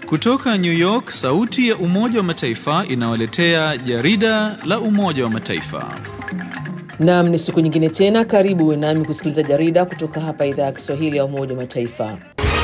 Kutoka New York, sauti ya Umoja wa Mataifa inawaletea jarida la Umoja wa Mataifa. Naam, ni siku nyingine tena, karibu uwe nami kusikiliza jarida kutoka hapa idhaa ya Kiswahili ya Umoja wa Mataifa.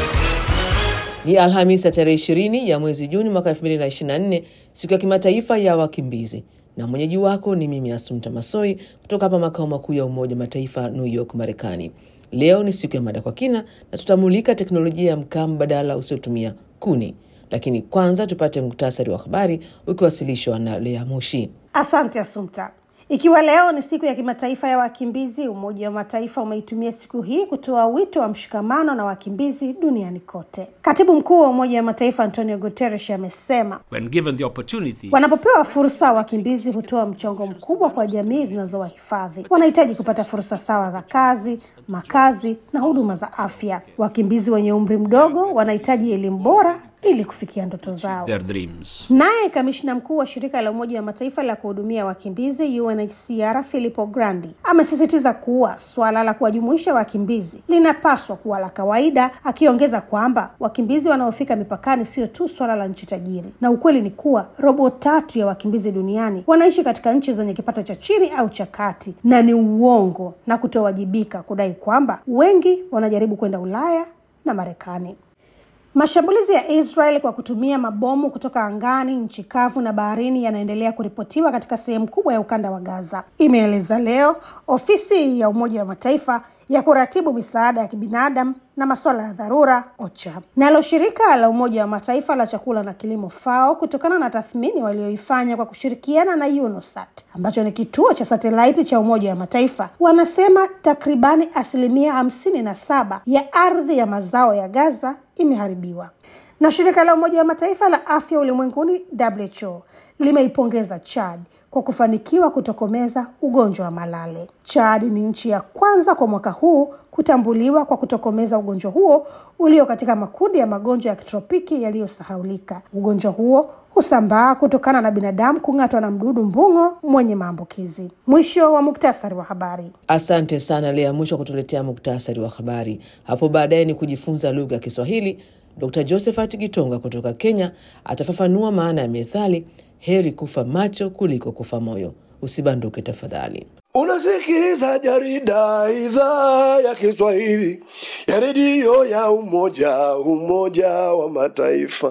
Ni Alhamisi ya tarehe 20 ya mwezi Juni mwaka 2024, siku ya kimataifa ya wakimbizi, na mwenyeji wako ni mimi Asumta Masoi kutoka hapa makao makuu ya Umoja wa Mataifa, New York, Marekani. Leo ni siku ya mada kwa kina na tutamulika teknolojia ya mkaa mbadala usiotumia kuni, lakini kwanza tupate muktasari wa habari ukiwasilishwa na Lea Moshi. Asante Asumta. Ikiwa leo ni siku ya kimataifa ya wakimbizi, Umoja wa Mataifa umeitumia siku hii kutoa wito wa mshikamano na wakimbizi duniani kote. Katibu mkuu wa Umoja wa Mataifa Antonio Guterres amesema When given the opportunity, wanapopewa fursa, wakimbizi hutoa mchango mkubwa kwa jamii zinazowahifadhi. Wanahitaji kupata fursa sawa za kazi, makazi na huduma za afya. Wakimbizi wenye umri mdogo wanahitaji elimu bora ili kufikia ndoto zao. their dreams. Naye kamishna mkuu wa shirika la Umoja wa Mataifa la kuhudumia wakimbizi UNHCR Filippo Grandi amesisitiza kuwa suala la kuwajumuisha wakimbizi linapaswa kuwa la kawaida, akiongeza kwamba wakimbizi wanaofika mipakani sio tu swala la nchi tajiri, na ukweli ni kuwa robo tatu ya wakimbizi duniani wanaishi katika nchi zenye kipato cha chini au cha kati, na ni uongo na kutowajibika kudai kwamba wengi wanajaribu kwenda Ulaya na Marekani. Mashambulizi ya Israel kwa kutumia mabomu kutoka angani, nchi kavu na baharini yanaendelea kuripotiwa katika sehemu kubwa ya ukanda wa Gaza, imeeleza leo ofisi ya Umoja wa Mataifa ya kuratibu misaada ya kibinadamu na masuala ya dharura OCHA. Nalo shirika la Umoja wa Mataifa la chakula na kilimo FAO, kutokana na tathmini walioifanya kwa kushirikiana na UNOSAT ambacho ni kituo cha satelaiti cha Umoja wa Mataifa, wanasema takribani asilimia hamsini na saba ya ardhi ya mazao ya Gaza imeharibiwa. Na shirika la Umoja wa Mataifa la afya ulimwenguni WHO limeipongeza Chad kwa kufanikiwa kutokomeza ugonjwa wa malale. Chad ni nchi ya kwanza kwa mwaka huu kutambuliwa kwa kutokomeza ugonjwa huo ulio katika makundi ya magonjwa ya kitropiki yaliyosahaulika. Ugonjwa huo husambaa kutokana na binadamu kung'atwa na mdudu mbung'o mwenye maambukizi. Mwisho wa muktasari wa habari. Asante sana Lea Mwisho kutuletea muktasari wa habari. Hapo baadaye ni kujifunza lugha ya Kiswahili. Dr Josephat Gitonga kutoka Kenya atafafanua maana ya methali heri kufa macho kuliko kufa moyo. Usibanduke tafadhali. Unasikiliza jarida idhaa ya Kiswahili ya redio ya Umoja Umoja wa Mataifa.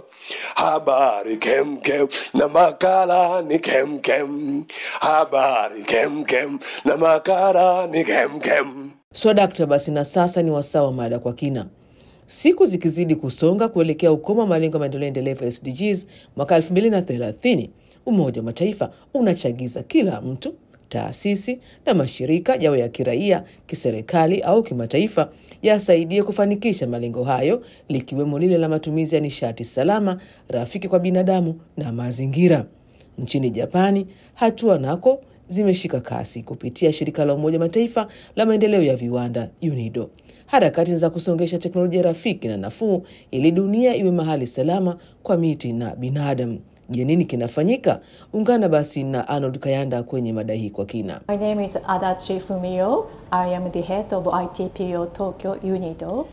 Habari kemkem na makala ni kemkem. Habari kemkem na makala ni kemkem. So dakta, basi na sasa ni wasaa wa mada kwa kina. Siku zikizidi kusonga kuelekea ukomo wa malengo ya maendeleo endelevu SDGs mwaka 2030, Umoja wa Mataifa unachagiza kila mtu taasisi na mashirika yawe ya kiraia, kiserikali au kimataifa yasaidie kufanikisha malengo hayo, likiwemo lile la matumizi ya nishati salama, rafiki kwa binadamu na mazingira. Nchini Japani, hatua nako zimeshika kasi kupitia shirika la Umoja Mataifa la maendeleo ya viwanda UNIDO. Harakati za kusongesha teknolojia rafiki na nafuu ili dunia iwe mahali salama kwa miti na binadamu. Je, nini kinafanyika? Ungana basi na Arnold Kayanda kwenye mada hii kwa kina. My name is Adachi Fumio. I am the head of ITPO Tokyo UNIDO.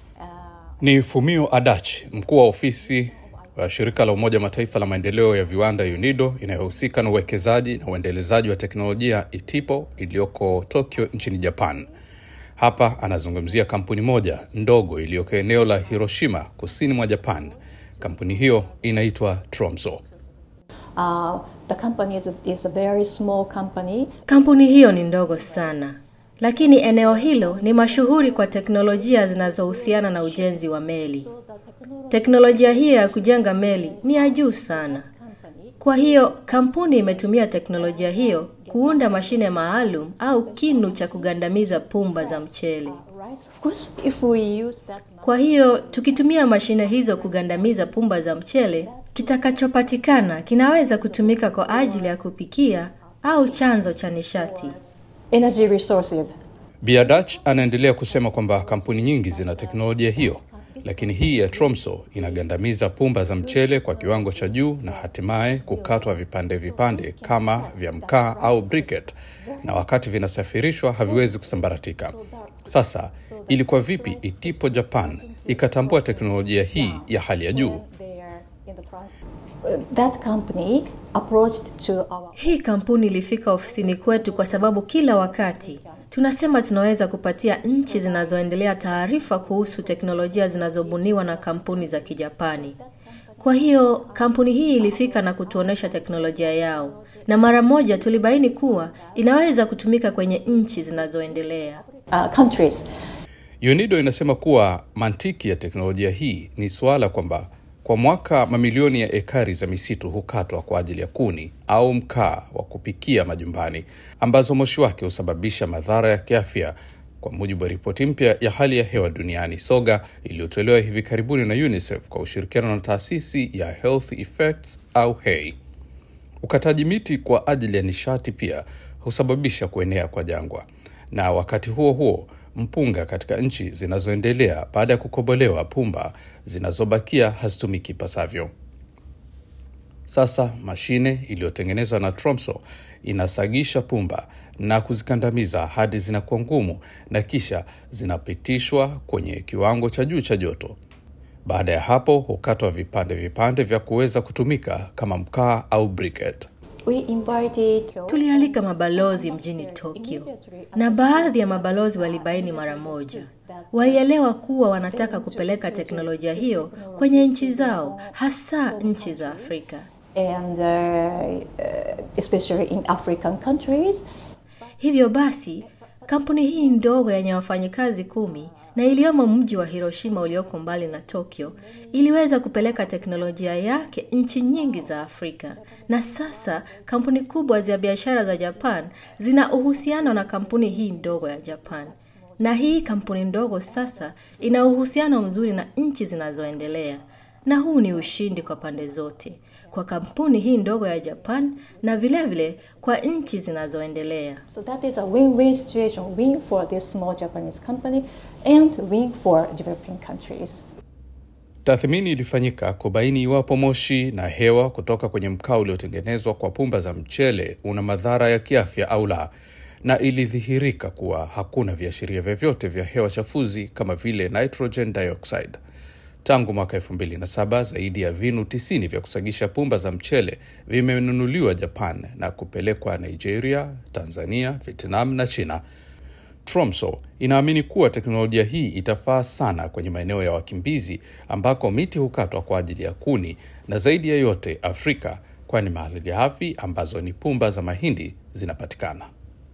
Ni Fumio Adachi, mkuu wa ofisi wa shirika la Umoja Mataifa la maendeleo ya viwanda UNIDO inayohusika na uwekezaji na uendelezaji wa teknolojia ITIPO iliyoko Tokyo nchini Japan. Hapa anazungumzia kampuni moja ndogo iliyoko eneo la Hiroshima kusini mwa Japan. Kampuni hiyo inaitwa Tromso. Uh, the company is, is a very small company. Kampuni hiyo ni ndogo sana, lakini eneo hilo ni mashuhuri kwa teknolojia zinazohusiana na ujenzi wa meli. Teknolojia hiyo ya kujenga meli ni ya juu sana. Kwa hiyo kampuni imetumia teknolojia hiyo kuunda mashine maalum au kinu cha kugandamiza pumba za mchele. Right? Of course, if we use that Kwa hiyo tukitumia mashine hizo kugandamiza pumba za mchele, kitakachopatikana kinaweza kutumika kwa ajili ya kupikia au chanzo cha nishati. energy resources. Biadach anaendelea kusema kwamba kampuni nyingi zina teknolojia hiyo, lakini hii ya Tromso inagandamiza pumba za mchele kwa kiwango cha juu na hatimaye kukatwa vipande vipande kama vya mkaa au briquette, na wakati vinasafirishwa haviwezi kusambaratika. Sasa ilikuwa vipi Itipo Japan ikatambua teknolojia hii ya hali ya juu? Their That company approached to our Hii kampuni ilifika ofisini kwetu kwa sababu kila wakati tunasema tunaweza kupatia nchi zinazoendelea taarifa kuhusu teknolojia zinazobuniwa na kampuni za Kijapani. Kwa hiyo kampuni hii ilifika na kutuonesha teknolojia yao, na mara moja tulibaini kuwa inaweza kutumika kwenye nchi zinazoendelea. uh, countries. UNIDO inasema kuwa mantiki ya teknolojia hii ni suala kwamba kwa mwaka mamilioni ya ekari za misitu hukatwa kwa ajili ya kuni au mkaa wa kupikia majumbani, ambazo moshi wake husababisha madhara ya kiafya, kwa mujibu wa ripoti mpya ya hali ya hewa duniani SOGA iliyotolewa hivi karibuni na UNICEF kwa ushirikiano na taasisi ya Health Effects au HEI. Ukataji miti kwa ajili ya nishati pia husababisha kuenea kwa jangwa, na wakati huo huo mpunga katika nchi zinazoendelea baada ya kukobolewa, pumba zinazobakia hazitumiki ipasavyo. Sasa mashine iliyotengenezwa na Tromso inasagisha pumba na kuzikandamiza hadi zinakuwa ngumu na kisha zinapitishwa kwenye kiwango cha juu cha joto. Baada ya hapo hukatwa vipande vipande vya kuweza kutumika kama mkaa au briquette. We invited Tulialika mabalozi mjini Tokyo na baadhi ya mabalozi walibaini mara moja, walielewa kuwa wanataka kupeleka teknolojia hiyo kwenye nchi zao, hasa nchi za Afrika. and uh, uh, especially in African countries. Hivyo basi, kampuni hii ndogo yenye wafanyikazi kumi na iliyomo mji wa Hiroshima ulioko mbali na Tokyo iliweza kupeleka teknolojia yake nchi nyingi za Afrika. Na sasa kampuni kubwa za biashara za Japan zina uhusiano na kampuni hii ndogo ya Japan. Na hii kampuni ndogo sasa ina uhusiano mzuri na nchi zinazoendelea. Na huu ni ushindi kwa pande zote, kwa kampuni hii ndogo ya Japan na vile vile kwa nchi zinazoendelea. So that is a win-win situation, win for this small Japanese company and win for developing countries. Tathmini ilifanyika kubaini iwapo moshi na hewa kutoka kwenye mkaa uliotengenezwa kwa pumba za mchele una madhara ya kiafya au la, na ilidhihirika kuwa hakuna viashiria vyovyote vya hewa chafuzi kama vile nitrogen dioxide. Tangu mwaka 2007 zaidi ya vinu 90 vya kusagisha pumba za mchele vimenunuliwa Japan na kupelekwa Nigeria, Tanzania, Vietnam na China. Tromso inaamini kuwa teknolojia hii itafaa sana kwenye maeneo ya wakimbizi ambako miti hukatwa kwa ajili ya kuni na zaidi ya yote Afrika, kwani malighafi ambazo ni pumba za mahindi zinapatikana.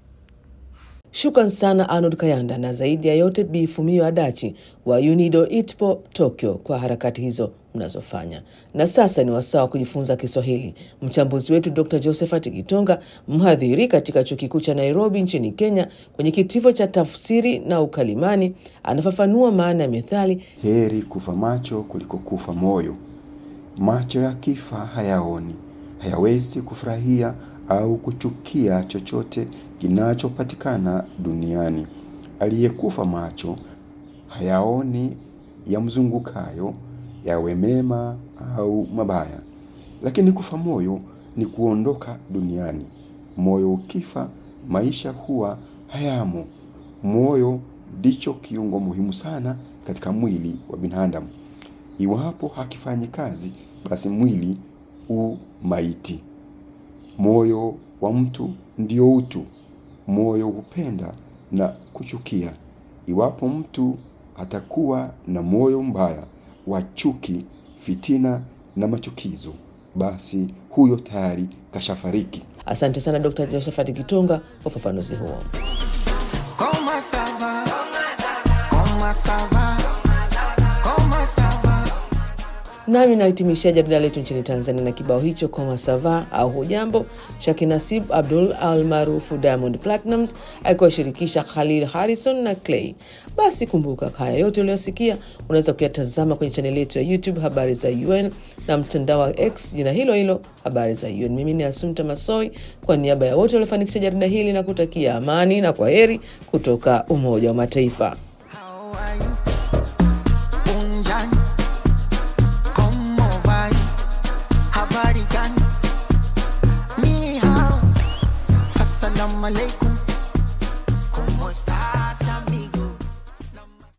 Shukran sana Arnold Kayanda na zaidi ya yote Bi Fumio Adachi wa UNIDO ITPO Tokyo kwa harakati hizo mnazofanya. Na sasa ni wasaa wa kujifunza Kiswahili. Mchambuzi wetu Dr Josephat Gitonga, mhadhiri katika chuo kikuu cha Nairobi nchini Kenya, kwenye kitivo cha tafsiri na ukalimani, anafafanua maana ya methali Heri kufa macho kuliko kufa moyo. Macho yakifa hayaoni, hayawezi kufurahia au kuchukia chochote kinachopatikana duniani. Aliyekufa macho hayaoni yamzungukayo, yawe mema au mabaya. Lakini kufa moyo ni kuondoka duniani. Moyo ukifa, maisha huwa hayamo. Moyo ndicho kiungo muhimu sana katika mwili wa binadamu. Iwapo hakifanyi kazi, basi mwili u maiti. Moyo wa mtu ndio utu. Moyo hupenda na kuchukia. Iwapo mtu atakuwa na moyo mbaya wa chuki, fitina na machukizo, basi huyo tayari kashafariki. Asante sana Dr Josephat Gitonga kwa ufafanuzi huo. Comment ça va? Comment ça va? Comment ça va? Nami nahitimishia jarida letu nchini Tanzania na kibao hicho koma sava au hujambo cha kinasib Abdul al maarufu Diamond Platnumz akiwashirikisha Khalil Harrison na Clay. Basi kumbuka, haya yote uliyosikia unaweza kuyatazama kwenye chaneli yetu ya YouTube habari za UN na mtandao wa X jina hilo hilo habari za UN. Mimi ni Asumta Masoi kwa niaba ya wote waliofanikisha jarida hili na kutakia amani na kwa heri kutoka Umoja wa Mataifa. How are you? Unjani? Como vai? Habari gani? Ni hao. Assalamu alaikum.